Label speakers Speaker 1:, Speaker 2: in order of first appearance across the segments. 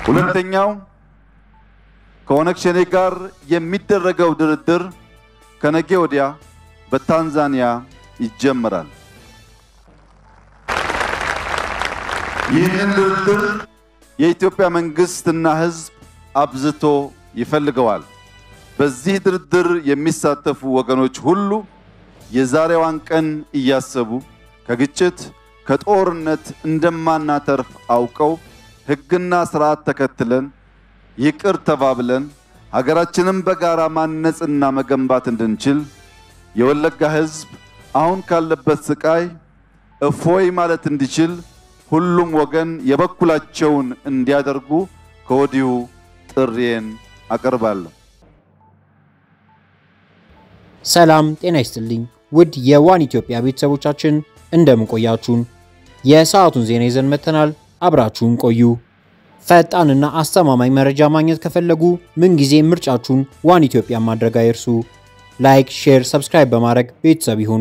Speaker 1: ሁለተኛው ከኦነግ ሸኔ ጋር የሚደረገው ድርድር ከነገ ወዲያ በታንዛኒያ ይጀመራል። ይህንን ድርድር የኢትዮጵያ መንግስትና ሕዝብ አብዝቶ ይፈልገዋል። በዚህ ድርድር የሚሳተፉ ወገኖች ሁሉ የዛሬዋን ቀን እያሰቡ ከግጭት ከጦርነት እንደማናተርፍ አውቀው ሕግና ስርዓት ተከትለን ይቅር ተባብለን ሀገራችንን በጋራ ማነጽና መገንባት እንድንችል የወለጋ ሕዝብ አሁን ካለበት ስቃይ እፎይ ማለት እንዲችል ሁሉም ወገን የበኩላቸውን እንዲያደርጉ ከወዲሁ ጥሪዬን አቀርባለሁ።
Speaker 2: ሰላም ጤና ይስጥልኝ ውድ የዋን ኢትዮጵያ ቤተሰቦቻችን እንደምን ቆያችሁን? የሰዓቱን ዜና ይዘን መጥተናል። አብራችሁን ቆዩ። ፈጣንና አስተማማኝ መረጃ ማግኘት ከፈለጉ ምንጊዜ ምርጫችሁን ዋን ኢትዮጵያ ማድረግ አይርሱ። ላይክ፣ ሼር፣ ሰብስክራይብ በማድረግ ቤተሰብ ይሁኑ።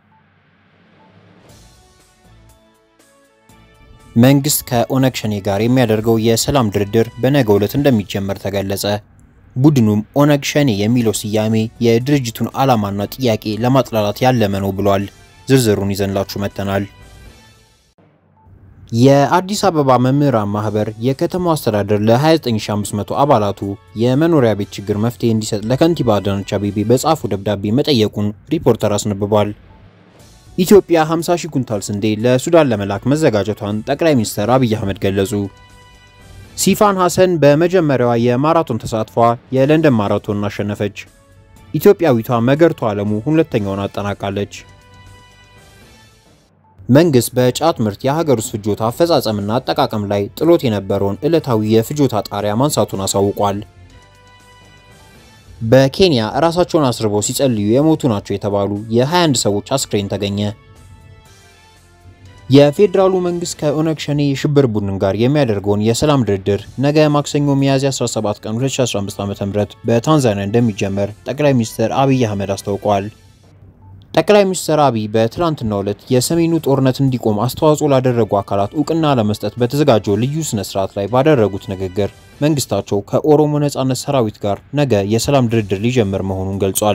Speaker 2: መንግስት ከኦነግ ሸኔ ጋር የሚያደርገው የሰላም ድርድር በነገው ዕለት እንደሚጀመር ተገለጸ። ቡድኑም ኦነግ ሸኔ የሚለው ስያሜ የድርጅቱን ዓላማና ጥያቄ ለማጥላላት ያለመ ነው ብሏል። ዝርዝሩን ይዘንላችሁ መጥተናል። የአዲስ አበባ መምህራን ማህበር የከተማው አስተዳደር ለ29500 አባላቱ የመኖሪያ ቤት ችግር መፍትሄ እንዲሰጥ ለከንቲባ አዳነች አቤቤ በጻፉ ደብዳቤ መጠየቁን ሪፖርተር አስነብቧል። ኢትዮጵያ 50 ሺህ ኩንታል ስንዴ ለሱዳን ለመላክ መዘጋጀቷን ጠቅላይ ሚኒስትር አብይ አህመድ ገለጹ። ሲፋን ሐሰን በመጀመሪያዋ የማራቶን ተሳትፏ የለንደን ማራቶን አሸነፈች። ኢትዮጵያዊቷ መገርቱ ዓለሙ ሁለተኛውን አጠናቃለች። መንግስት በጫት ምርት የሀገር ውስጥ ፍጆታ አፈጻጸምና አጠቃቀም ላይ ጥሎት የነበረውን ዕለታዊ የፍጆታ ጣሪያ ማንሳቱን አሳውቋል። በኬንያ ራሳቸውን አስርበው ሲጸልዩ የሞቱ ናቸው የተባሉ የ21 ሰዎች አስክሬን ተገኘ። የፌዴራሉ መንግስት ከኦነግ ሸኔ የሽብር ቡድን ጋር የሚያደርገውን የሰላም ድርድር ነገ ማክሰኞ ሚያዝያ 17 ቀን 2015 ዓ.ም በታንዛኒያ እንደሚጀመር ጠቅላይ ሚኒስትር አብይ አህመድ አስታውቀዋል። ጠቅላይ ሚኒስትር አብይ በትላንትናው ዕለት የሰሜኑ ጦርነት እንዲቆም አስተዋጽኦ ላደረጉ አካላት እውቅና ለመስጠት በተዘጋጀው ልዩ ስነ ስርዓት ላይ ባደረጉት ንግግር መንግስታቸው ከኦሮሞ ነጻነት ሰራዊት ጋር ነገ የሰላም ድርድር ሊጀምር መሆኑን ገልጿል።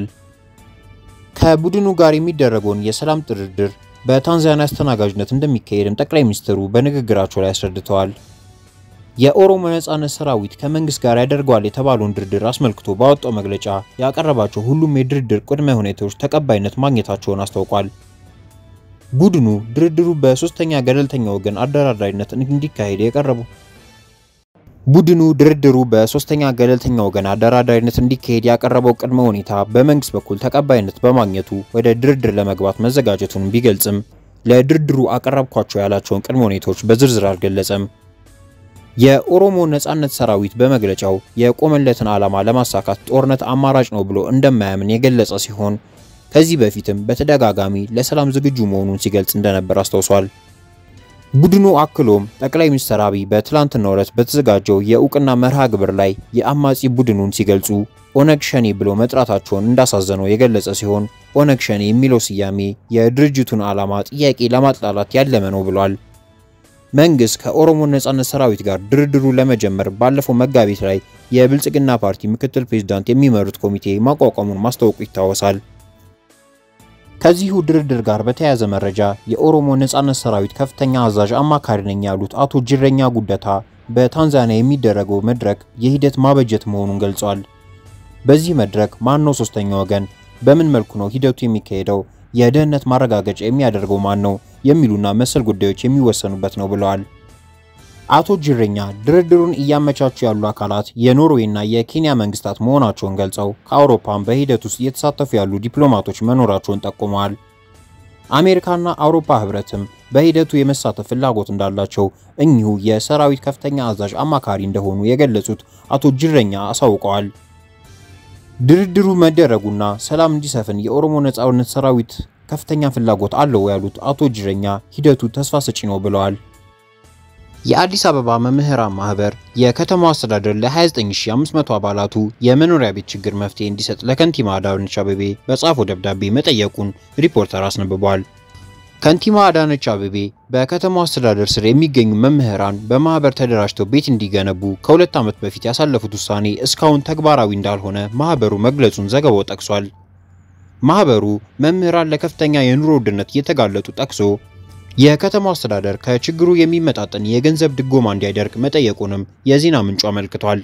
Speaker 2: ከቡድኑ ጋር የሚደረገውን የሰላም ድርድር በታንዛኒያ አስተናጋጅነት እንደሚካሄድም ጠቅላይ ሚኒስትሩ በንግግራቸው ላይ አስረድተዋል። የኦሮሞ ነጻነት ሰራዊት ከመንግስት ጋር ያደርገዋል የተባለውን ድርድር አስመልክቶ ባወጣው መግለጫ ያቀረባቸው ሁሉም የድርድር ቅድመ ሁኔታዎች ተቀባይነት ማግኘታቸውን አስታውቋል። ቡድኑ ድርድሩ በሶስተኛ ገለልተኛ ወገን አደራዳሪነት እንዲካሄድ የቀረቡ ቡድኑ ድርድሩ በሶስተኛ ገለልተኛ ወገን አደራዳሪነት እንዲካሄድ ያቀረበው ቅድመ ሁኔታ በመንግስት በኩል ተቀባይነት በማግኘቱ ወደ ድርድር ለመግባት መዘጋጀቱን ቢገልጽም ለድርድሩ አቀረብኳቸው ያላቸውን ቅድመ ሁኔታዎች በዝርዝር አልገለጸም። የኦሮሞ ነጻነት ሰራዊት በመግለጫው የቆመለትን ዓላማ ለማሳካት ጦርነት አማራጭ ነው ብሎ እንደማያምን የገለጸ ሲሆን ከዚህ በፊትም በተደጋጋሚ ለሰላም ዝግጁ መሆኑን ሲገልጽ እንደነበር አስታውሷል። ቡድኑ አክሎም ጠቅላይ ሚኒስትር አብይ በትላንትናው ዕለት በተዘጋጀው የእውቅና መርሃ ግብር ላይ የአማጺ ቡድኑን ሲገልጹ ኦነግ ሸኔ ብሎ መጥራታቸውን እንዳሳዘነው የገለጸ ሲሆን ኦነግ ሸኔ የሚለው ስያሜ የድርጅቱን ዓላማ ጥያቄ ለማጥላላት ያለመ ነው ብሏል። መንግስት ከኦሮሞ ነጻነት ሰራዊት ጋር ድርድሩ ለመጀመር ባለፈው መጋቢት ላይ የብልጽግና ፓርቲ ምክትል ፕሬዝዳንት የሚመሩት ኮሚቴ ማቋቋሙን ማስታወቁ ይታወሳል። ከዚሁ ድርድር ጋር በተያያዘ መረጃ የኦሮሞ ነጻነት ሰራዊት ከፍተኛ አዛዥ አማካሪ ነኝ ያሉት አቶ ጅሬኛ ጉደታ በታንዛኒያ የሚደረገው መድረክ የሂደት ማበጀት መሆኑን ገልጿል። በዚህ መድረክ ማን ነው ሶስተኛ ወገን? በምን መልኩ ነው ሂደቱ የሚካሄደው? የደህንነት ማረጋገጫ የሚያደርገው ማን ነው? የሚሉና መሰል ጉዳዮች የሚወሰኑበት ነው ብለዋል። አቶ ጅሬኛ ድርድሩን እያመቻቹ ያሉ አካላት የኖርዌይና የኬንያ መንግስታት መሆናቸውን ገልጸው ከአውሮፓም በሂደት ውስጥ እየተሳተፉ ያሉ ዲፕሎማቶች መኖራቸውን ጠቁመዋል። አሜሪካና አውሮፓ ህብረትም በሂደቱ የመሳተፍ ፍላጎት እንዳላቸው እኚሁ የሰራዊት ከፍተኛ አዛዥ አማካሪ እንደሆኑ የገለጹት አቶ ጅሬኛ አሳውቀዋል። ድርድሩ መደረጉና ሰላም እንዲሰፍን የኦሮሞ ነጻነት ሰራዊት ከፍተኛ ፍላጎት አለው ያሉት አቶ ጅሬኛ ሂደቱ ተስፋ ሰጪ ነው ብለዋል። የአዲስ አበባ መምህራን ማህበር የከተማው አስተዳደር ለ29500 አባላቱ የመኖሪያ ቤት ችግር መፍትሄ እንዲሰጥ ለከንቲባ አዳነች አቤቤ በጻፈው ደብዳቤ መጠየቁን ሪፖርተር አስነብቧል። ከንቲባ አዳነች አቤቤ በከተማው አስተዳደር ስር የሚገኙ መምህራን በማህበር ተደራጅተው ቤት እንዲገነቡ ከሁለት ዓመት በፊት ያሳለፉት ውሳኔ እስካሁን ተግባራዊ እንዳልሆነ ማህበሩ መግለጹን ዘገባው ጠቅሷል። ማህበሩ መምህራን ለከፍተኛ የኑሮ ውድነት እየተጋለጡ ጠቅሶ የከተማው አስተዳደር ከችግሩ የሚመጣጠን የገንዘብ ድጎማ እንዲያደርግ መጠየቁንም የዜና ምንጩ አመልክቷል።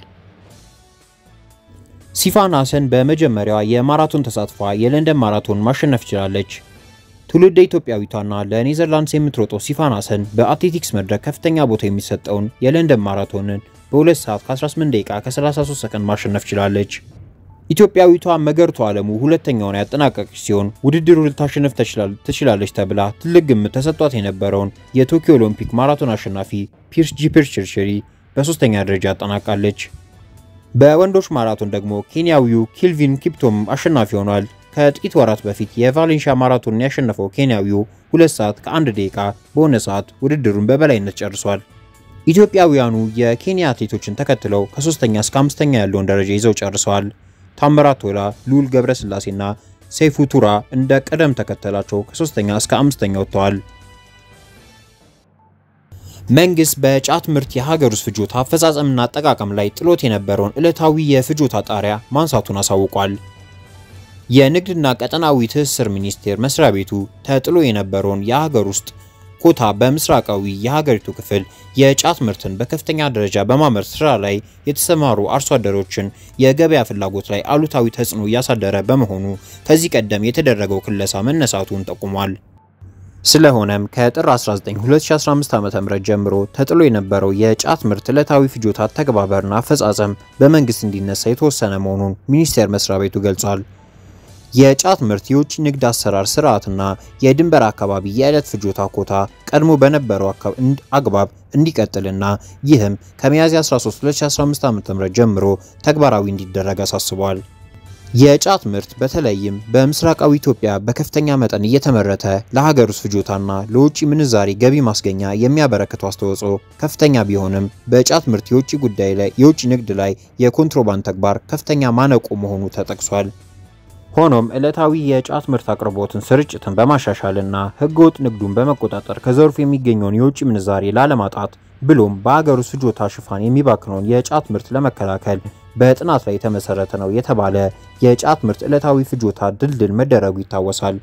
Speaker 2: ሲፋን ሀሰን በመጀመሪያዋ የማራቶን ተሳትፏ የለንደን ማራቶን ማሸነፍ ችላለች። ትውልደ ኢትዮጵያዊቷና ለኔዘርላንድስ የምትሮጠው ሲፋን ሀሰን በአትሌቲክስ መድረክ ከፍተኛ ቦታ የሚሰጠውን የለንደን ማራቶንን በ2 ሰዓት ከ18 ደቂቃ ከ33 ሰከንድ ማሸነፍ ችላለች። ኢትዮጵያዊቷ መገርቱ ዓለሙ ሁለተኛውን ያጠናቀቀች ሲሆን ውድድሩ ልታሸንፍ ትችላለች ተብላ ትልቅ ግምት ተሰጥቷት የነበረውን የቶኪዮ ኦሎምፒክ ማራቶን አሸናፊ ፒርስ ጂፕችርችሪ በሶስተኛ ደረጃ አጠናቃለች። በወንዶች ማራቶን ደግሞ ኬንያዊው ኪልቪን ኪፕቶም አሸናፊ ሆኗል። ከጥቂት ወራት በፊት የቫሌንሺያ ማራቶንን ያሸነፈው ኬንያዊው ሁለት ሰዓት ከአንድ ደቂቃ በሆነ ሰዓት ውድድሩን በበላይነት ጨርሷል። ኢትዮጵያውያኑ የኬንያ አትሌቶችን ተከትለው ከሶስተኛ እስከ አምስተኛ ያለውን ደረጃ ይዘው ጨርሰዋል። ታምራት ቶላ፣ ልዑል ገብረስላሴና ሰይፉ ቱራ እንደ ቅደም ተከተላቸው ከሶስተኛ እስከ አምስተኛ ወጥተዋል። መንግስት በጫት ምርት የሀገር ውስጥ ፍጆታ አፈጻጸምና አጠቃቀም ላይ ጥሎት የነበረውን ዕለታዊ የፍጆታ ጣሪያ ማንሳቱን አሳውቋል። የንግድና ቀጠናዊ ትስስር ሚኒስቴር መስሪያ ቤቱ ተጥሎ የነበረውን የሀገር ውስጥ ኮታ በምስራቃዊ የሀገሪቱ ክፍል የጫት ምርትን በከፍተኛ ደረጃ በማምረት ስራ ላይ የተሰማሩ አርሶ አደሮችን የገበያ ፍላጎት ላይ አሉታዊ ተጽዕኖ እያሳደረ በመሆኑ ከዚህ ቀደም የተደረገው ክለሳ መነሳቱን ጠቁሟል። ስለሆነም ከጥር 19 2015 ዓ.ም ጀምሮ ተጥሎ የነበረው የጫት ምርት ዕለታዊ ፍጆታ ተግባበርና አፈጻጸም በመንግስት እንዲነሳ የተወሰነ መሆኑን ሚኒስቴር መስሪያ ቤቱ ገልጿል። የጫት ምርት የውጭ ንግድ አሰራር ስርዓትና የድንበር አካባቢ የዕለት ፍጆታ ኮታ ቀድሞ በነበረው አግባብ እንዲቀጥልና ይህም ከሚያዝያ 13 2015 ዓ.ም ጀምሮ ተግባራዊ እንዲደረግ አሳስቧል። የጫት ምርት በተለይም በምስራቃዊ ኢትዮጵያ በከፍተኛ መጠን እየተመረተ ለሀገር ውስጥ ፍጆታና ለውጭ ምንዛሪ ገቢ ማስገኛ የሚያበረክተው አስተዋጽኦ ከፍተኛ ቢሆንም በጫት ምርት የውጭ ጉዳይ ላይ የውጭ ንግድ ላይ የኮንትሮባንድ ተግባር ከፍተኛ ማነቆ መሆኑ ተጠቅሷል። ሆኖም ዕለታዊ የጫት ምርት አቅርቦትን ስርጭትን በማሻሻልና ህገወጥ ንግዱን በመቆጣጠር ከዘርፉ የሚገኘውን የውጭ ምንዛሬ ላለማጣት ብሎም በሀገር ውስጥ ፍጆታ ሽፋን የሚባክነውን የጫት ምርት ለመከላከል በጥናት ላይ የተመሰረተ ነው የተባለ የጫት ምርት ዕለታዊ ፍጆታ ድልድል መደረጉ ይታወሳል።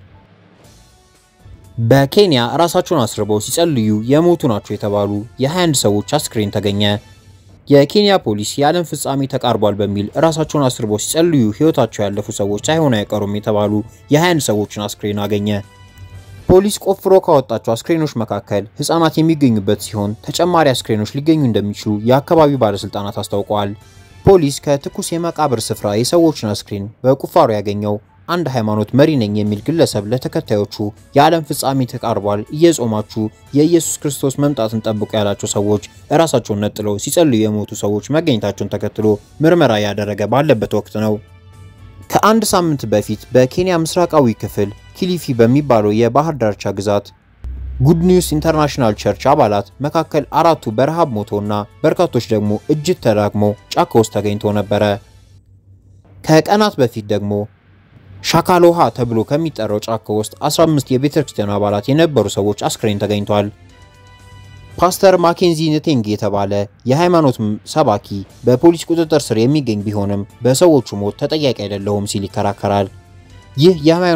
Speaker 2: በኬንያ ራሳቸውን አስርበው ሲጸልዩ የሞቱ ናቸው የተባሉ የ21 ሰዎች አስክሬን ተገኘ። የኬንያ ፖሊስ የዓለም ፍጻሜ ተቃርቧል በሚል ራሳቸውን አስርበው ሲጸልዩ ህይወታቸው ያለፉ ሰዎች ሳይሆኑ አይቀሩም የተባሉ የ21 ሰዎችን አስክሬን አገኘ። ፖሊስ ቆፍሮ ካወጣቸው አስክሬኖች መካከል ህፃናት የሚገኙበት ሲሆን ተጨማሪ አስክሬኖች ሊገኙ እንደሚችሉ የአካባቢው ባለስልጣናት አስታውቀዋል። ፖሊስ ከትኩስ የመቃብር ስፍራ የሰዎችን አስክሬን በቁፋሮ ያገኘው አንድ ሃይማኖት መሪ ነኝ የሚል ግለሰብ ለተከታዮቹ የዓለም ፍጻሜ ተቃርቧል፣ እየጾማችሁ የኢየሱስ ክርስቶስ መምጣትን ጠብቁ ያላቸው ሰዎች እራሳቸውን ነጥለው ሲጸልዩ የሞቱ ሰዎች መገኘታቸውን ተከትሎ ምርመራ ያደረገ ባለበት ወቅት ነው። ከአንድ ሳምንት በፊት በኬንያ ምስራቃዊ ክፍል ኪሊፊ በሚባለው የባህር ዳርቻ ግዛት ጉድ ኒውስ ኢንተርናሽናል ቸርች አባላት መካከል አራቱ በረሃብ ሞተውና በርካቶች ደግሞ እጅግ ተዳክመው ጫካ ውስጥ ተገኝተው ነበረ። ከቀናት በፊት ደግሞ ሻካሎሃ ተብሎ ከሚጠራው ጫካ ውስጥ 15 የቤተ ክርስቲያኑ አባላት የነበሩ ሰዎች አስክሬን ተገኝቷል። ፓስተር ማኬንዚ ንቴንግ የተባለ የሃይማኖት ሰባኪ በፖሊስ ቁጥጥር ስር የሚገኝ ቢሆንም በሰዎቹ ሞት ተጠያቂ አይደለሁም ሲል ይከራከራል። ይህ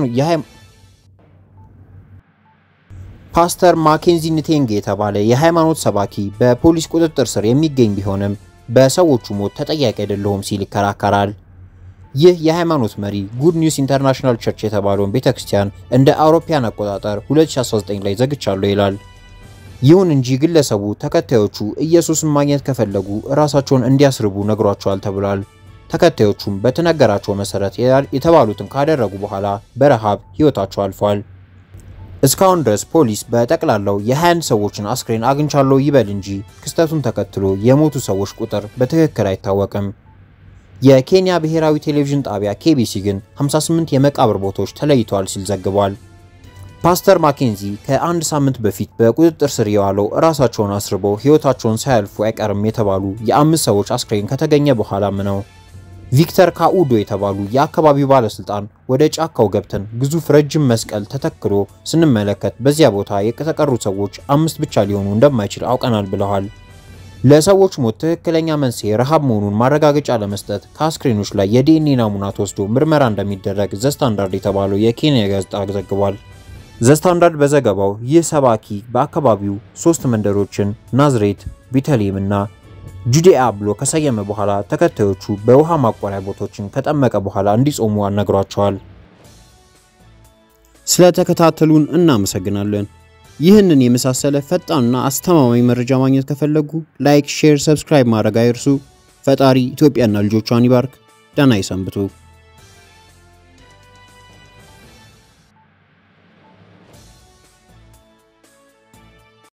Speaker 2: ፓስተር ማኬንዚ ንቴንግ የተባለ የሃይማኖት ሰባኪ በፖሊስ ቁጥጥር ስር የሚገኝ ቢሆንም በሰዎቹ ሞት ተጠያቂ አይደለሁም ሲል ይከራከራል። ይህ የሃይማኖት መሪ ጉድ ኒውስ ኢንተርናሽናል ቸርች የተባለውን ቤተክርስቲያን እንደ አውሮፓያን አቆጣጠር 2019 ላይ ዘግቻለሁ ይላል። ይሁን እንጂ ግለሰቡ ተከታዮቹ ኢየሱስን ማግኘት ከፈለጉ ራሳቸውን እንዲያስርቡ ነግሯቸዋል ተብሏል። ተከታዮቹም በተነገራቸው መሰረት የተባሉትን ካደረጉ በኋላ በረሃብ ህይወታቸው አልፏል። እስካሁን ድረስ ፖሊስ በጠቅላላው የ21 ሰዎችን አስክሬን አግኝቻለሁ ይበል እንጂ ክስተቱን ተከትሎ የሞቱ ሰዎች ቁጥር በትክክል አይታወቅም። የኬንያ ብሔራዊ ቴሌቪዥን ጣቢያ ኬቢሲ ግን 58 የመቃብር ቦታዎች ተለይተዋል ሲል ዘግቧል። ፓስተር ማኬንዚ ከአንድ ሳምንት በፊት በቁጥጥር ስር የዋለው ራሳቸውን አስርበው ህይወታቸውን ሳያልፉ አይቀርም የተባሉ የአምስት ሰዎች አስክሬን ከተገኘ በኋላም ነው። ቪክተር ካኡዶ የተባሉ የአካባቢው ባለስልጣን ወደ ጫካው ገብተን ግዙፍ ረጅም መስቀል ተተክሎ ስንመለከት በዚያ ቦታ የተቀሩ ሰዎች አምስት ብቻ ሊሆኑ እንደማይችል አውቀናል ብለዋል። ለሰዎች ሞት ትክክለኛ መንስኤ ረሃብ መሆኑን ማረጋገጫ ለመስጠት ከአስክሬኖች ላይ የዲኤንኤ ናሙና ተወስዶ ምርመራ እንደሚደረግ ዘስታንዳርድ የተባለው የኬንያ ጋዜጣ ዘግቧል። ዘስታንዳርድ በዘገባው ይህ ሰባኪ በአካባቢው ሶስት መንደሮችን ናዝሬት፣ ቤተልሔም እና ጁዲያ ብሎ ከሰየመ በኋላ ተከታዮቹ በውሃ ማቆሪያ ቦታዎችን ከጠመቀ በኋላ እንዲጾሙ አነግሯቸዋል።
Speaker 3: ስለተከታተሉን እናመሰግናለን። ይህንን የመሳሰለ ፈጣንና አስተማማኝ መረጃ ማግኘት ከፈለጉ ላይክ፣ ሼር፣ ሰብስክራይብ ማድረግ አይርሱ። ፈጣሪ ኢትዮጵያና ልጆቿን ይባርክ። ደህና ይሰንብቱ።